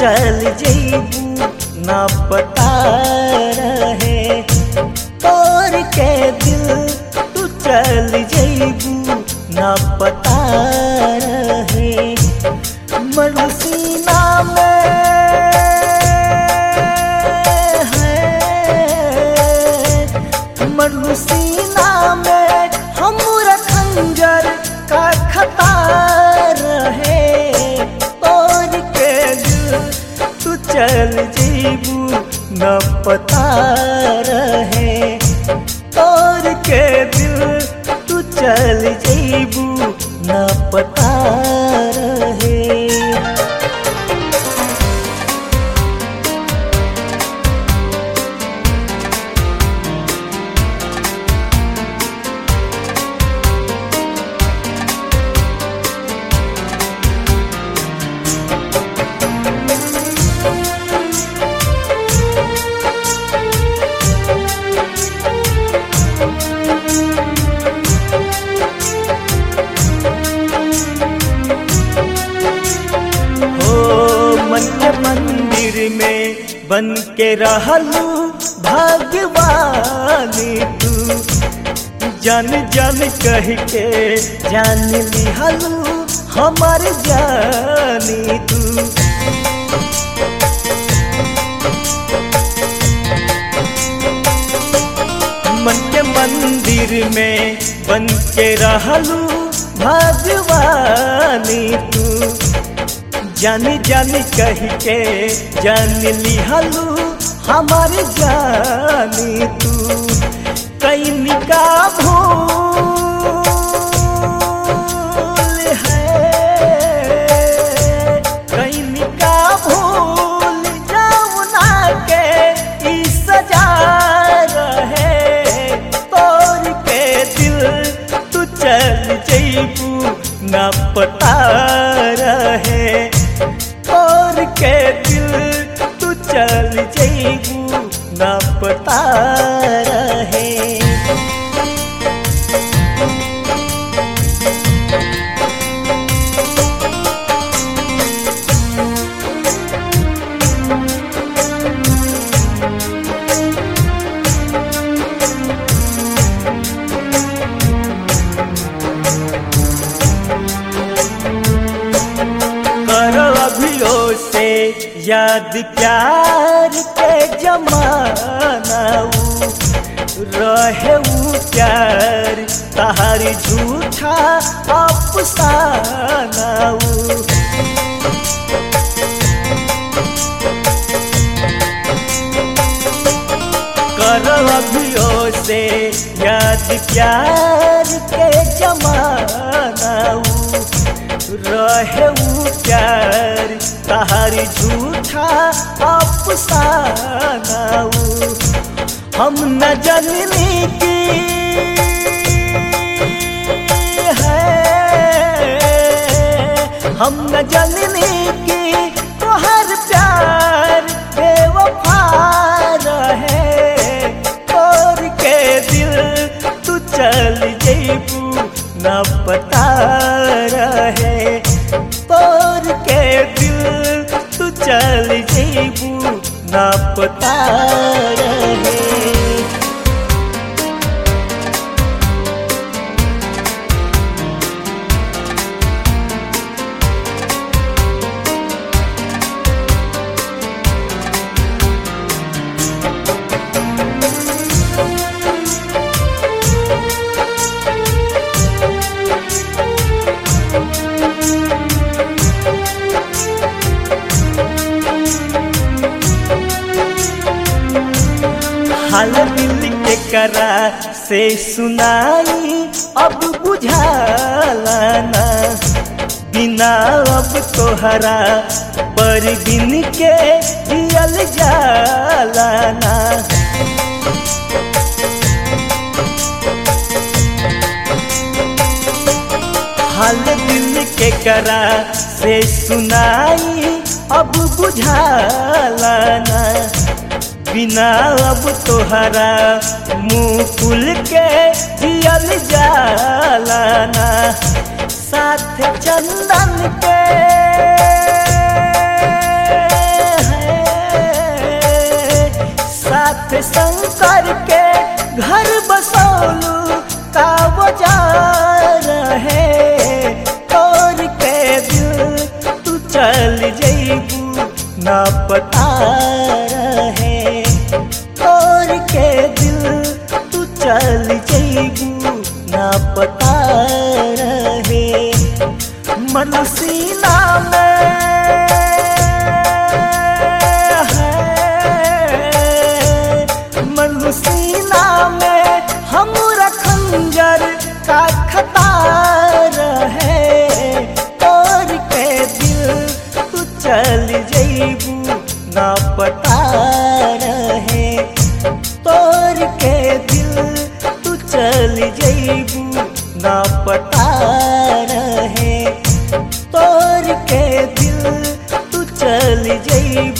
चल जईबू ना पता रहे तोर के दिल तू चल जईबू ना पता रहे मरुसीना में है मरुसीना में हमरा खंजर का खतार है तोर के दिल तू चल जीबू न पता रहे तोर के दिल तू चल जीबू न पता रहे हो मन के मंदिर में बन के रहलू भगवानी तू जन जन कह के जान लिहलू हमार जानी तू मन के मंदिर में बन के रहलू भगवानी तू जानी जानी कह के जान लिहलू हमार जानी तू कई निका भूल है कई निका भूल जाऊना के ई सजा रहे तोर के दिल तू चल जईबू ना पता रहे तोर के दिल तू चल जईबू ना पता रहे करो अभियो से याद प्यार के जमाना ऊ रहे ऊ प्यार तहारी झूठा अफसाना ऊ करो अभियो से याद प्यार के जमाना ऊ रहे ऊ प्यार तहारी झूठा अफसाना ऊ हम न जननी की है हम न जननी की तोहर प्यार बेवफा रहे तोर के दिल तू चल जईबू न पता रहे तोर के दिल तू चल जईबू न पता रहे हाल दिल के करा से सुनाई अब बुझाला ना बिना अब तोहरा पर दिन के जियल जाला ना हाल दिल के करा से सुनाई अब बुझाला ना बिना अब तोहरा मुंह खुल के जियल जाला ना साथ चंदन के चल जईबू ना पता रहे तोर के दिल तू चल जईबू ना पता रहे मनसीना में है मनसीना में हमरा खंजर का खतार है तोर के दिल तू चल जईबू ना पता रहे तोर के दिल तू चल जईबू ना पता रहे तोर के दिल तू चल जईबू